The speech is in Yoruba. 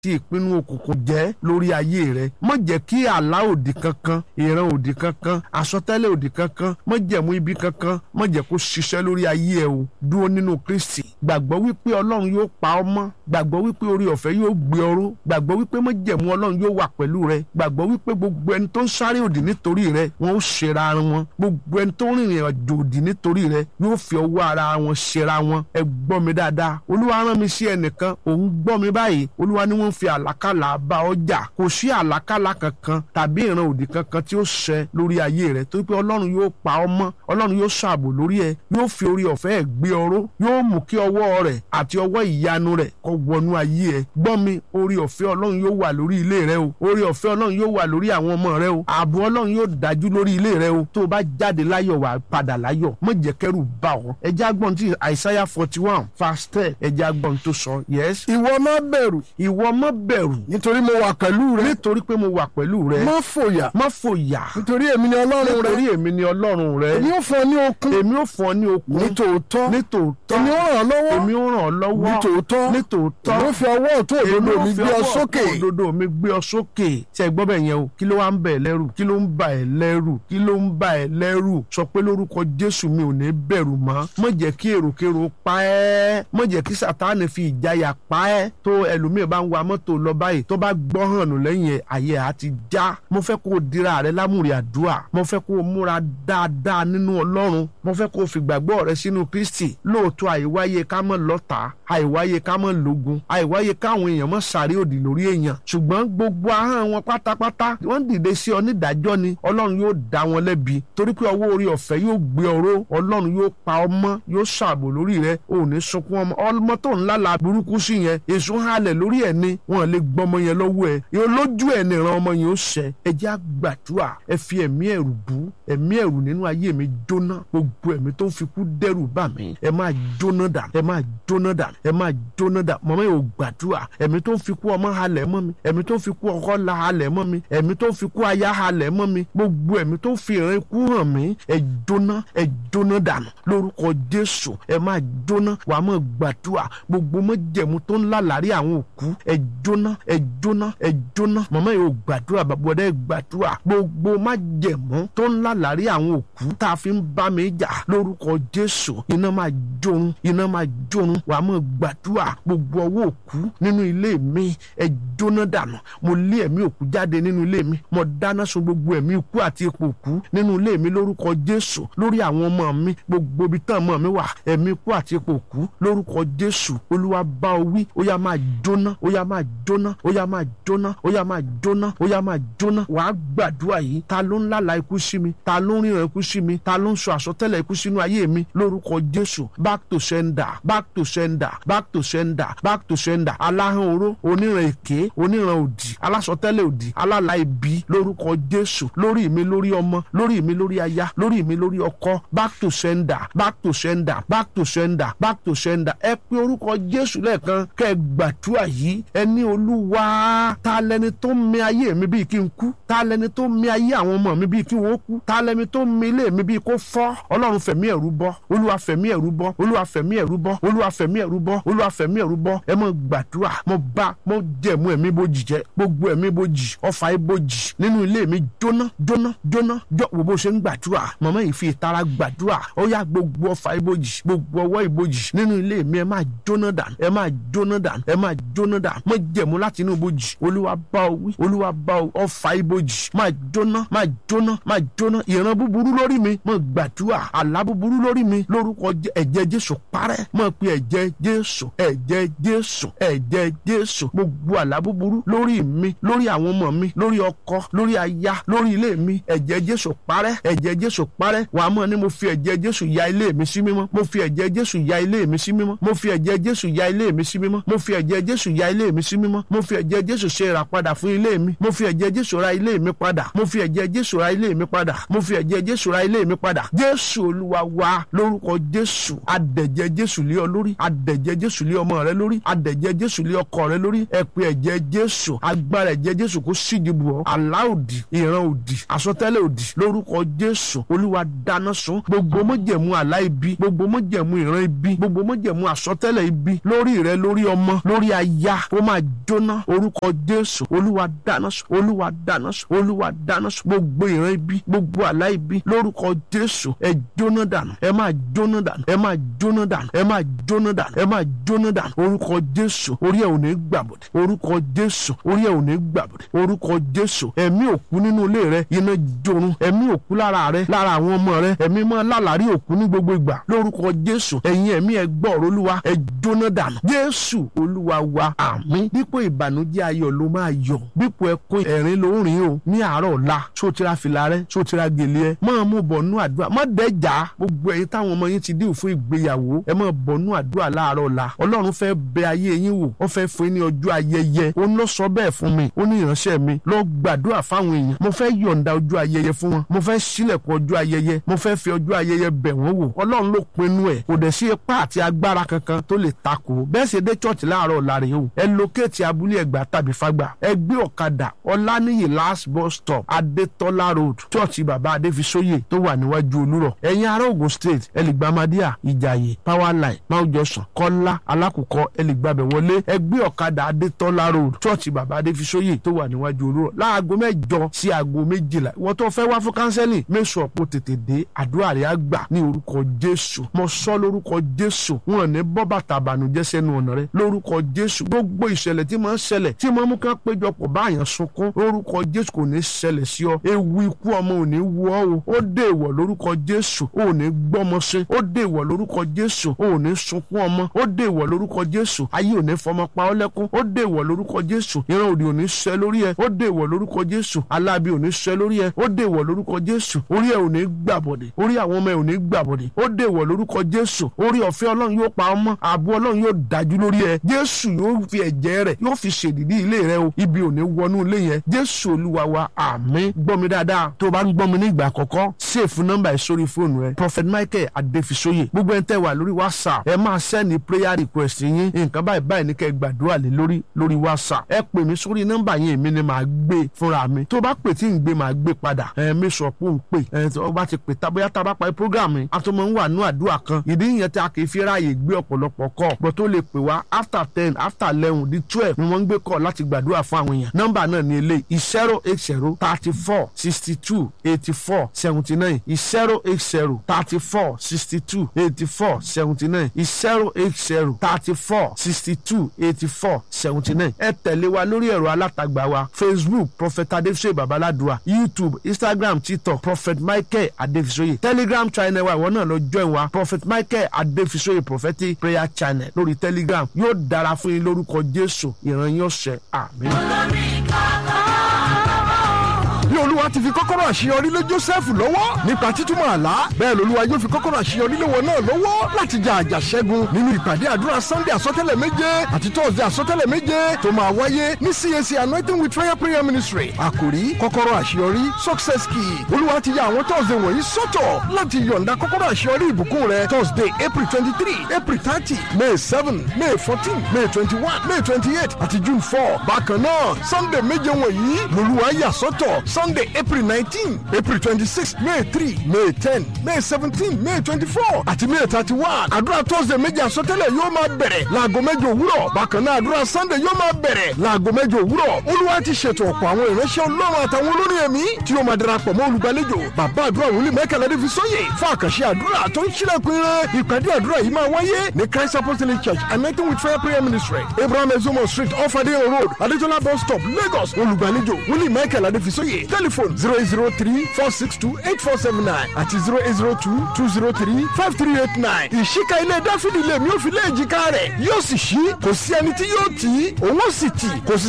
tí ìpinnu òkùnkùn jẹ́ lórí ayé rẹ má jẹ́ kí àlá òdì kankan ìran òdì kankan àsọtẹ́lẹ̀ òdì kankan má jẹ̀mú ibi kankan má jẹ́ kó ṣiṣẹ́ lórí ayé ẹ o dúró nínú Kristi gbàgbọ́ wípé Ọlọ́run yóò pa ọ́ mọ́ gbàgbọ́ wípé orí ọ̀fẹ́ yóò gbé ọ ró gbàgbọ́ wípé má jẹ̀mú Ọlọ́run yóò wà pẹ̀lú rẹ gbàgbọ́ wípé gbogbo ẹni tó ń sáré òdì nítorí rẹ wọn ó ṣera wọn gbogbo ẹni tó ń rìnrìn àjò òdì nítorí rẹ yóò fi ọwọ́ ara wọn ṣera wọn ẹ gbọ́ mi dáadáa Olúwa rán mi sí ẹnìkan òun gbọ́ mi báyìí Olúwa ni wọ́n fi àlákàlà bá ọjà kò sí àlákàlà kankan tàbí ìran òdì kankan tí ó ṣẹ lórí ayé rẹ torí pé Ọlọ́run yóò pa ọ́ mọ́ Ọlọ́run yóò ṣààbò lórí ẹ yóò fi orí ọ̀fẹ́ ẹ̀ gbé ọ ró yóò mú kí ọwọ́ rẹ̀ àti ọwọ́ ìyanu rẹ̀ kó wọnú ayé ẹ gbọ́ mi orí ọ̀fẹ́ Ọlọ́run yóò wà lórí ilé rẹ o orí ọ̀fẹ́ Ọlọ́run yóò wà lórí àwọn ọmọ rẹ o ààbò Ọlọ́run yóò dájú lórí ilé rẹ o tó o bá jáde láyọ̀ wà padà láyọ̀ má jẹ́ kẹ́rù bà ọ́ ẹ jẹ́ agbọ́n tí Isaiah forty one verse ten ẹ jẹ́ agbọ́n tó sọ yes. ìwọ má bẹ̀rù ìwọ má bẹ̀rù nítorí mo wà pẹ̀lú rẹ nítorí pé mo wà pẹ̀lú rẹ má fòyà má fòyà nítorí èmi ni ọlọ́run rẹ nítorí èmi ni Ọlọ́run rẹ èmi ó fún ọ ní okun èmi ó fún ọ ní okun ní tòótọ́ ní tòótọ́ èmi ó ràn ọ́ lọ́wọ́ èmi ó ràn ọ́ lọ́wọ́ ní tòótọ́ ní tòótọ́ èmi ó fi ọwọ́ ọ̀tún òdodo mi gbé ọ sókè òdodo mi gbé ọ sókè ṣe gbọ́ bẹ̀ yẹn o kí ló wá ń bẹ̀ lẹ́rù kí ló ń bà ẹ́ lẹ́rù kí ló ń bà ẹ́ lẹ́rù sọ pé lórúkọ Jésù mi ò ní bẹ̀rù mọ́ má jẹ́ kí èròkèrò pa ẹ́ má jẹ́ kí Sátánì fi ìjayà pa ẹ́ tó ẹlòmíì bá ń wa mọ́tò lọ báyìí tó bá gbọ́ hàn nù lẹ́yìn ẹ̀ ayé á ti já mo fẹ́ kó o dira rẹ lámùrè àdúrà mo fẹ́ kó o múra dáadáa nínú Ọlọ́run mo fẹ́ kó o fìgbàgbọ́ rẹ sínú Kristi lóòótọ́ àìwáyé ká mọ̀ lọ́ta àìwáyé ká mọ̀ lógun àìwáyé káwọn èèyàn mọ̀ sáré òdì lórí èèyàn ṣùgbọ́n gbogbo ahọ́n wọn pátápátá wọ́n dìde sí ọ nídàájọ́ ni Ọlọ́run yóò dá wọn lẹ́bi torí pé ọwọ́ orí ọ̀fẹ́ yóò gbé ọ̀rọ̀ Ọlọ́run yóò pa ọmọ yóò ṣààbò lórí rẹ ò ní sunkún ọmọ ọmọ tó ń lálàá burúkú sí yẹn èso halẹ̀ lórí ẹ̀ ni wọn lè gbọmọ yẹn lọ́wọ́ ẹ̀ yóò lójú ẹ̀ nìran ọmọ yẹn ó ṣẹ ẹ jẹ́ àgbàdua ẹ fi ẹ̀mí ẹ̀rù bú ẹ̀mí ẹ̀rù nínú ayé mi jóná gbogbo ẹ̀mí tó ń fi kú dẹ́rù bà mí ẹ máa jóná dà ẹ máa jóná dà ẹ máa jóná dà mọ̀mọ́ yóò gbàdúrà ẹ̀mí tó ń fi kú ọmọ halẹ̀ mọ́ mi ẹ̀mí tó ń fi kú ọkọ la halẹ̀ mọ́ mi ẹ̀mí tó ń fi kú aya halẹ̀ mọ́ mi gbogbo ẹ̀mí tó ń fi ìran ikú hàn mí ẹ jóná ẹ jóná dànù lórúkọ Jésù ẹ máa jóná wà á máa gbàdúrà gbogbo mọ́jẹ̀mú tó ń lálàrí àwọn òkú ẹ jóná ẹ jóná ẹ jóná mọ̀mọ́ yóò gbàdúrà bàbá ẹ gbàdúrà gbogbo májẹ̀mú tó ń lálàrí àwọn òkú tá a fi ń bá mi jà lórúkọ Jésù iná máa jórun iná máa jórun wà á máa gbàdúrà gbogbo ọwọ́ òkú nínú ilé mi ẹ jóná dànù mo lé ẹ̀mí òkú jáde nínú ilé mi mo dáná sun gbogbo ẹ̀mí ikú àti ipò òkú nínú ilé mi lórúkọ Jésù lórí àwọn ọmọ mi gbogbo ibi tán ọmọ mi wà ẹ̀mí ikú àti ipò òkú lórúkọ Jésù Olúwa bá ọ wí ó yá máa jóná ó yá máa jóná ó yá máa jóná ó yá máa jóná ó yá máa jóná wàá gbàdúrà yìí ta ló ń lálàá ikú sí mi ta ló ń ríran ikú sí mi ta ló ń sọ àsọtẹ́lẹ̀ ikú sínú ayé mi lórúkọ Jésù back to sender back to sender back to sender back to sender aláhàn oró oníran èké oníran òdì alásọtẹ́lẹ̀ òdì alálàá ibi lórúkọ Jésù lórí mi lórí ọmọ lórí mi lórí aya lórí mi lórí ọkọ back to sender back to sender back to sender back to sender ẹ pé orúkọ Jésù lẹ́ẹ̀kan kẹ́ ẹ gbàdúrà yìí ẹni olúwa ta lẹni tó ń mi ayé mi bíi kí n kú ta lẹni tó ń mi ayé àwọn ọmọ mi bíi kí wọ́n kú ta lẹni tó ń mi ilé mi bíi kó fọ́ ọlọ́run fẹ̀mí ẹ̀rú bọ́ olúwa fẹ̀mí ẹ̀rú bọ́ olúwa fẹ̀mí ẹ̀rú bọ́ olúwa fẹ̀mí ẹ̀rú bọ́ olúwa fẹ̀mí ẹ̀rú bọ́ ẹ mọ gbàdúrà mo bá mo jẹ̀mú ẹ̀mí bojì jẹ gbogbo ẹ̀mí bojì ọfà ibojì nínú ilé mi jóná jóná jóná jọ wo bó ṣe ń gbàdúrà màmá yìí fi ìtara gbàdúrà ó yá gbogbo ọfà ibojì gbogbo ọwọ́ ibojì nínú ilé mi ẹ máa jóná dànù ẹ máa jóná dànù ẹ máa jóná dànù mo jẹ̀mú láti inú ibojì olúwa bá ọ wí olúwa bá ọ ọfà ibojì máa jóná máa jóná máa jóná ìran búburú lórí mi mo gbàdúrà àlá búburú lórí mi lórúkọ ẹ̀jẹ̀ jésù parẹ́ mo pe ẹ̀jẹ̀ jésù ẹ̀jẹ̀ jésù ẹ̀jẹ̀ jésù gbogbo àlá búburú lórí mi lórí àwọn ọmọ mi lórí ọkọ lórí aya lórí ilé mi ẹ̀jẹ̀ jésù parẹ́ ẹ̀jẹ̀ jésù parẹ́ wàá mọ̀ ni mo fi ẹ̀jẹ̀ jésù ya ilé mi sí mímọ́ mo fi ẹ̀jẹ̀ jésù ya ilé mi sí mímọ́ mo fi ẹ̀jẹ̀ jésù ya ilé mi sí mímọ́ mo fi ẹ̀jẹ̀ jésù ya ilé mi sí mímọ́ mo fi ẹ̀jẹ̀ jésù ṣe ìràpadà fún ilé mi mo fi ẹ̀jẹ̀ jésù ra ilé mi padà mo fi ẹ̀jẹ̀ jésù ra ilé mi padà mo fi ẹ̀jẹ̀ jésù ra ilé mi padà jésù olúwa wa lórúkọ jésù adẹ̀jẹ̀ jésù lé ọ lórí adẹ̀jẹ̀ jésù lé ọmọ rẹ lórí adẹ̀jẹ̀ jésù lé ọkọ rẹ lórí ẹ pé ẹ̀jẹ̀ jésù agbára ẹ̀jẹ̀ jésù kó síji bù ọ́ àlá òdì ìran òdì àsọtẹ́lẹ̀ òdì lórúkọ jésù olúwa dáná sun gbogbo mọ́jẹ̀mú àlá ibi gbogbo mọ́jẹ̀mú ìran ibi gbogbo mọ́jẹ̀mú àsọtẹ́lẹ̀ ibi lórí rẹ lórí ọmọ lórí aya ó máa jóná orúkọ jésù olúwa dáná sun olúwa dáná sun olúwa dáná sun gbogbo ìran ibi gbogbo àlá ibi lórúkọ jésù ẹ jóná dànù ẹ máa jóná dànù ẹ máa jóná dànù ẹ máa jóná dànù ẹ máa jóná dànù orúkọ jésù orí ẹ ò ní gbàbọdẹ orúkọ jésù orí ẹ ò ní gbàbọdẹ orúkọ jésù ẹ̀mí òkú nínú ilé rẹ iná jorun ẹ̀mí òkú lára rẹ lára àwọn ọmọ rẹ ẹ̀mí máa lálàrí òkú ní gbogbo ìgbà lórúkọ jésù ẹ̀yin ẹ̀mí ẹ gbọ́ ọ̀rọ̀ olúwa ẹ jóná dànù jésù olúwa wa àmín dípò ìbànújẹ́ ayọ̀ ló máa yọ̀ dípò ẹkún ẹ̀rín ló ń rìn o ní àárọ̀ ọ̀la sotira fìlà rẹ sotira gèlè ẹ máa mú bọ̀nú àdúrà má dẹ́jà gbogbo ẹ̀yin táwọn ọmọ yín ti dín fún ìgbéyàwó ẹ máa bọ̀nú àdúrà láàárọ̀ ọ̀la ọlọ́run fẹ́ bẹ ayé yín wò ó fẹ́ fún yín ní ọjọ́ ayẹyẹ ó ń lọ sọ bẹ́ẹ̀ fún mi ó ní ìránṣẹ́ mi lọ gbàdúrà fáwọn èèyàn mo fẹ́ yọ̀ǹda ọjọ́ ayẹyẹ fún wọn mo fẹ́ sílẹ̀kùn ọjọ́ ayẹyẹ mo fẹ́ fi ọjọ́ ayẹyẹ bẹ̀ wọ́n wò ọlọ́run ló pinnu ẹ̀ kò dẹ̀ sí ipá àti agbára kankan tó lè takò bẹ́ẹ̀ sì dé chọ́ọ̀tì láàárọ̀ ọ̀la rẹ̀ o ẹ lókèétì abúlé ẹ̀gbá tàbí fagbà ẹ gbé ọ̀kadà ọláníyì last bus stop adétọ́lá road chọ́ọ̀tì bàbá adéfisóyè tó wà níwájú olúrọ̀ ẹ̀yin ará Ògùn state ẹ lè gba Madia ìjàyè powerline mount johnson kọ́lá alákùkọ ẹ lè gbàbẹ̀ wọlé ẹ gbé ọ̀kadà adétọ́lá road chọ́ọ̀tì bàbá adéfisóyè tó wà níwájú olúrọ̀ láago mẹ́jọ sí aago méjìlá ìwọ́n tó fẹ́ wá fún kánsẹ́lì mẹ́sàn ọ̀pọ̀ tètè dé àdúrà rẹ̀ á gbà ní orúkọ jésù mo sọ lórúkọ jésù wọn ní bọ́ bàtà àbànújẹ́ sẹ́nu ọ̀nà rẹ lórúkọ jésù gbogbo ìṣẹ̀lẹ̀ tí máa ń ṣẹlẹ̀ tí máa ń mú ká péjọpọ̀ báyàn sunkún lórúkọ jésù kò ní ṣẹlẹ̀ sí ọ ewu ikú ọmọ ò ní wú ọ o ó dé ìwọ̀ lórúkọ jésù ò ní gbọ́mọ sí ó dé ìwọ̀ lórúkọ jésù ò ní sunkún ọmọ ó dé ìwọ̀ lórúkọ jésù ayé ò ní fọmọ pa ọ́ lẹ́kún ó dé ìwọ̀ lórúkọ jésù ìran òdì ò ní ṣẹ lórí ẹ ó dé ìwọ̀ lórúkọ jésù alábí ò ní ṣẹ lórí ẹ ó dé ìwọ̀ lórúkọ jésù orí ẹ ò ní gbàbọ̀dẹ̀ orí àwọn ọmọ ẹ ò ní gbàbọ̀dẹ̀ ó dé ìwọ̀ lórúkọ jésù orí ọ̀fẹ́ ọlọ́run yóò pa ọmọ ààbò ọlọ́run yóò dájú lórí ẹ jésù yóò fi ẹ̀jẹ̀ rẹ̀ yóò fi ṣèdìdí ilé rẹ o ibi ò ní wọnú ilé yẹn jésù olúwa wa àmín gbọ́ mi dáadáa tó o bá ń gbọ́ mi ní ìgbà àkọ́kọ́ sèfù nọ́mbà ẹ̀ sórí fóònù ẹ prophet michael adéfisóyè gbogbo ẹni tẹ́ wà lórí whatsapp ẹ máa sẹ́ni prayer request yín nǹkan báyìí báyìí ní kẹ́ ẹ gbàdúrà lé lórí lórí whatsapp ẹ pè mí sórí nọ́mbà yẹn èmi ni màá gbé fúnra mi tó bá pè tí ń gbé màá gbé padà ẹ mi sọ pé ń pè ẹ tó bá ti pè tábóyá tá a bá parí program yẹn a tó máa ń wà nú àdúrà kan ìdí yẹn tí a kì í fi ráàyè gbé ọ̀pọ̀lọpọ̀ kọ́ bọ́ tó lè pè wá after ten after eleven di twelve ni wọ́n ń gbé kọ́ láti gbàdúrà fún àwọn èèyàn nọ́mbà náà ní eléyìí zero eight zero thirty four sixty two eighty four seventy nine zero eight zero thirty four sixty two eighty four seventy nine zero eight zero thirty four sixty two eighty four seventy nine ẹ tẹ̀lé wa lórí ẹ̀rọ alátagbà wa facebook prophet adefisoye babaladua youtube instagram tiktok prophet michael adefisoye telegram channel wa ìwọ náà lọ join wa prophet michael adefisoye prophetic prayer channel lórí telegram yóò dára fún yín lórúkọ jésù ìran yín ọ̀sẹ̀ àmín. bí olúwa ti fi kọ́kọ́rọ́ àṣeyọrí lé joseph lọ́wọ́ nípa títúmọ̀ àlá bẹ́ẹ̀ lolúwa yóò fi kọ́kọ́rọ́ àṣeyọrí lé wọn náà lọ́wọ́ láti jà àjà ṣẹ́gun nínú ìpàdé àdúrà sunday àsọtẹ́lẹ̀ méje àti thursday àsọtẹ́lẹ̀ méje tó máa wáyé ní cac anointing with fire prayer ministry àkòrí kọ́kọ́rọ́ àṣeyọrí success key olúwa ti ya àwọn thursday wọ̀nyí sọ́tọ̀ láti yọ̀ǹda kọ́kọ́rọ́ àṣeyọrí ìbùkún rẹ thursday april twenty three april thirty may seven may fourteen may twenty one may twenty eight àti june four bákan náà sunday méje wọ̀nyí lolúwa yà sọ́tọ̀ sunday april nineteen april twenty-six may three may ten may seventeen may twenty-four àti may thirty-one àdúrà thursday méje àsọtẹ́lẹ̀ yóò máa bẹ̀rẹ̀ láago mẹ́jọ òwúrọ̀ bákan náà àdúrà sunday yóò máa bẹ̀rẹ̀ láago mẹ́jọ òwúrọ̀ olúwa ti ṣètò ọ̀pọ̀ àwọn ìránṣẹ́ ọlọ́run àtàwọn olórin ẹ̀mí tí yóò máa darapọ̀ mọ́ olùgbàlejò bàbá àdúrà wòlíì mẹ́kànlá dé fi sóyè fún àkànṣe àdúrà tó ń ṣílẹ̀kùn ire ìpàdé àdúrà yìí máa wáyé ní christ apostolic church anointing with fire prayer ministry abraham ezomo street off adeyan road adetola bus stop lagos olùgbàlejò wòlíì mẹ́kànlá dé fi sóyè telephone zero eight zero three four six two eight four seven nine àti zero eight zero two two zero three five three eight nine. ìṣíka ilé dáfídì lèmi ò fi lé èjìká rẹ̀ yóò sì ṣí kò sí ẹni tí yóò tì í òun ó sì tì kò sì